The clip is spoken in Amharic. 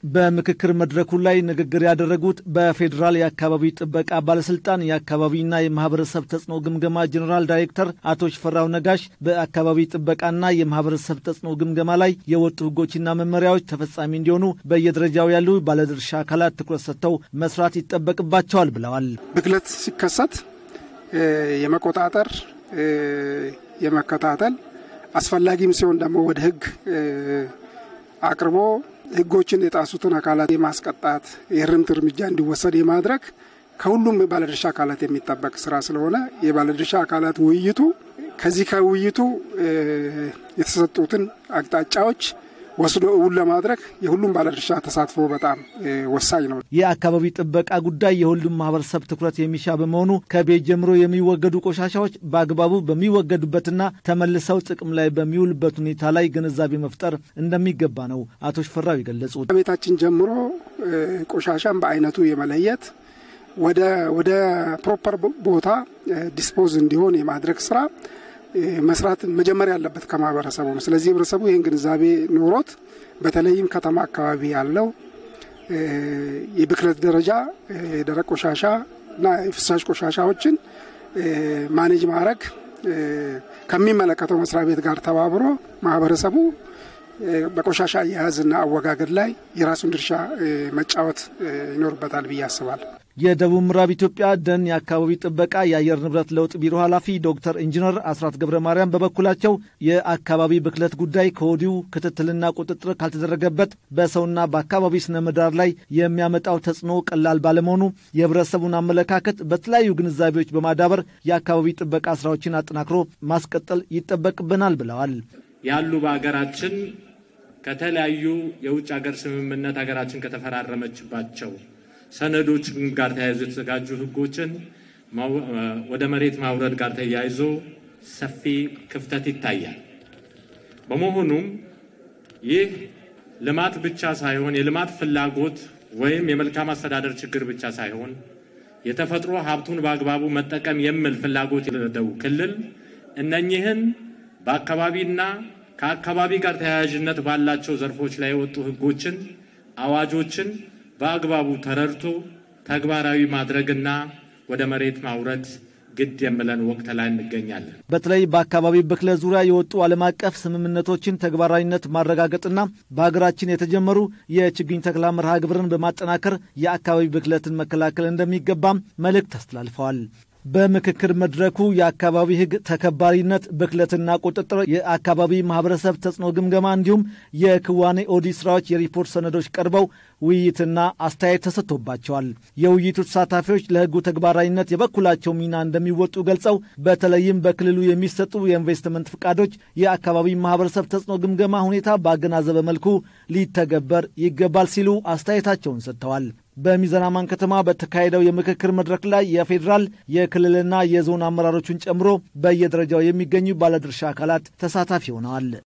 በምክክር መድረኩ ላይ ንግግር ያደረጉት በፌዴራል የአካባቢ ጥበቃ ባለስልጣን የአካባቢና የማህበረሰብ ተጽዕኖ ግምገማ ጀኔራል ዳይሬክተር አቶ ሽፈራው ነጋሽ በአካባቢ ጥበቃና የማህበረሰብ ተጽዕኖ ግምገማ ላይ የወጡ ህጎችና መመሪያዎች ተፈጻሚ እንዲሆኑ በየደረጃው ያሉ ባለድርሻ አካላት ትኩረት ሰጥተው መስራት ይጠበቅባቸዋል ብለዋል። ብክለት ሲከሰት የመቆጣጠር የመከታተል አስፈላጊም ሲሆን ደግሞ ወደ ህግ አቅርቦ ህጎችን የጣሱትን አካላት የማስቀጣት የእርምት እርምጃ እንዲወሰድ የማድረግ ከሁሉም የባለድርሻ አካላት የሚጠበቅ ስራ ስለሆነ የባለድርሻ አካላት ውይይቱ ከዚህ ከውይይቱ የተሰጡትን አቅጣጫዎች ወስዶ እውን ለማድረግ የሁሉም ባለድርሻ ተሳትፎ በጣም ወሳኝ ነው። የአካባቢ ጥበቃ ጉዳይ የሁሉም ማህበረሰብ ትኩረት የሚሻ በመሆኑ ከቤት ጀምሮ የሚወገዱ ቆሻሻዎች በአግባቡ በሚወገዱበትና ተመልሰው ጥቅም ላይ በሚውልበት ሁኔታ ላይ ግንዛቤ መፍጠር እንደሚገባ ነው አቶ ሽፈራው የገለጹት። ከቤታችን ጀምሮ ቆሻሻን በአይነቱ የመለየት ወደ ፕሮፐር ቦታ ዲስፖዝ እንዲሆን የማድረግ ስራ መስራት መጀመሪያ ያለበት ከማህበረሰቡ ነው። ስለዚህ ህብረተሰቡ ይህን ግንዛቤ ኖሮት በተለይም ከተማ አካባቢ ያለው የብክለት ደረጃ የደረቅ ቆሻሻ እና የፍሳሽ ቆሻሻዎችን ማኔጅ ማድረግ ከሚመለከተው መስሪያ ቤት ጋር ተባብሮ ማህበረሰቡ በቆሻሻ አያያዝና አወጋገድ ላይ የራሱን ድርሻ መጫወት ይኖርበታል ብዬ አስባለሁ። የደቡብ ምዕራብ ኢትዮጵያ ደን የአካባቢ ጥበቃ የአየር ንብረት ለውጥ ቢሮ ኃላፊ ዶክተር ኢንጂነር አስራት ገብረ ማርያም በበኩላቸው የአካባቢ ብክለት ጉዳይ ከወዲሁ ክትትልና ቁጥጥር ካልተደረገበት በሰውና በአካባቢ ስነ ምህዳር ላይ የሚያመጣው ተጽዕኖ ቀላል ባለመሆኑ የህብረተሰቡን አመለካከት በተለያዩ ግንዛቤዎች በማዳበር የአካባቢ ጥበቃ ስራዎችን አጠናክሮ ማስቀጠል ይጠበቅብናል ብለዋል። ያሉ በሀገራችን ከተለያዩ የውጭ ሀገር ስምምነት ሀገራችን ከተፈራረመችባቸው ሰነዶች ጋር ተያይዞ የተዘጋጁ ህጎችን ወደ መሬት ማውረድ ጋር ተያይዞ ሰፊ ክፍተት ይታያል። በመሆኑም ይህ ልማት ብቻ ሳይሆን የልማት ፍላጎት ወይም የመልካም አስተዳደር ችግር ብቻ ሳይሆን የተፈጥሮ ሀብቱን በአግባቡ መጠቀም የሚል ፍላጎት የሌለው ክልል እነኚህን በአካባቢና ከአካባቢ ጋር ተያያዥነት ባላቸው ዘርፎች ላይ የወጡ ህጎችን፣ አዋጆችን በአግባቡ ተረድቶ ተግባራዊ ማድረግና ወደ መሬት ማውረድ ግድ የምለን ወቅት ላይ እንገኛለን። በተለይ በአካባቢ ብክለት ዙሪያ የወጡ ዓለም አቀፍ ስምምነቶችን ተግባራዊነት ማረጋገጥና በሀገራችን የተጀመሩ የችግኝ ተክላ መርሃ ግብርን በማጠናከር የአካባቢ ብክለትን መከላከል እንደሚገባም መልእክት አስተላልፈዋል። በምክክር መድረኩ የአካባቢ ሕግ ተከባሪነት፣ ብክለትና ቁጥጥር፣ የአካባቢ ማህበረሰብ ተጽዕኖ ግምገማ እንዲሁም የክዋኔ ኦዲት ስራዎች የሪፖርት ሰነዶች ቀርበው ውይይትና አስተያየት ተሰጥቶባቸዋል። የውይይቱ ተሳታፊዎች ለሕጉ ተግባራዊነት የበኩላቸው ሚና እንደሚወጡ ገልጸው በተለይም በክልሉ የሚሰጡ የኢንቨስትመንት ፍቃዶች የአካባቢ ማህበረሰብ ተጽዕኖ ግምገማ ሁኔታ ባገናዘበ መልኩ ሊተገበር ይገባል ሲሉ አስተያየታቸውን ሰጥተዋል። በሚዛን አማን ከተማ በተካሄደው የምክክር መድረክ ላይ የፌዴራል የክልልና የዞን አመራሮቹን ጨምሮ በየደረጃው የሚገኙ ባለድርሻ አካላት ተሳታፊ ሆነዋል።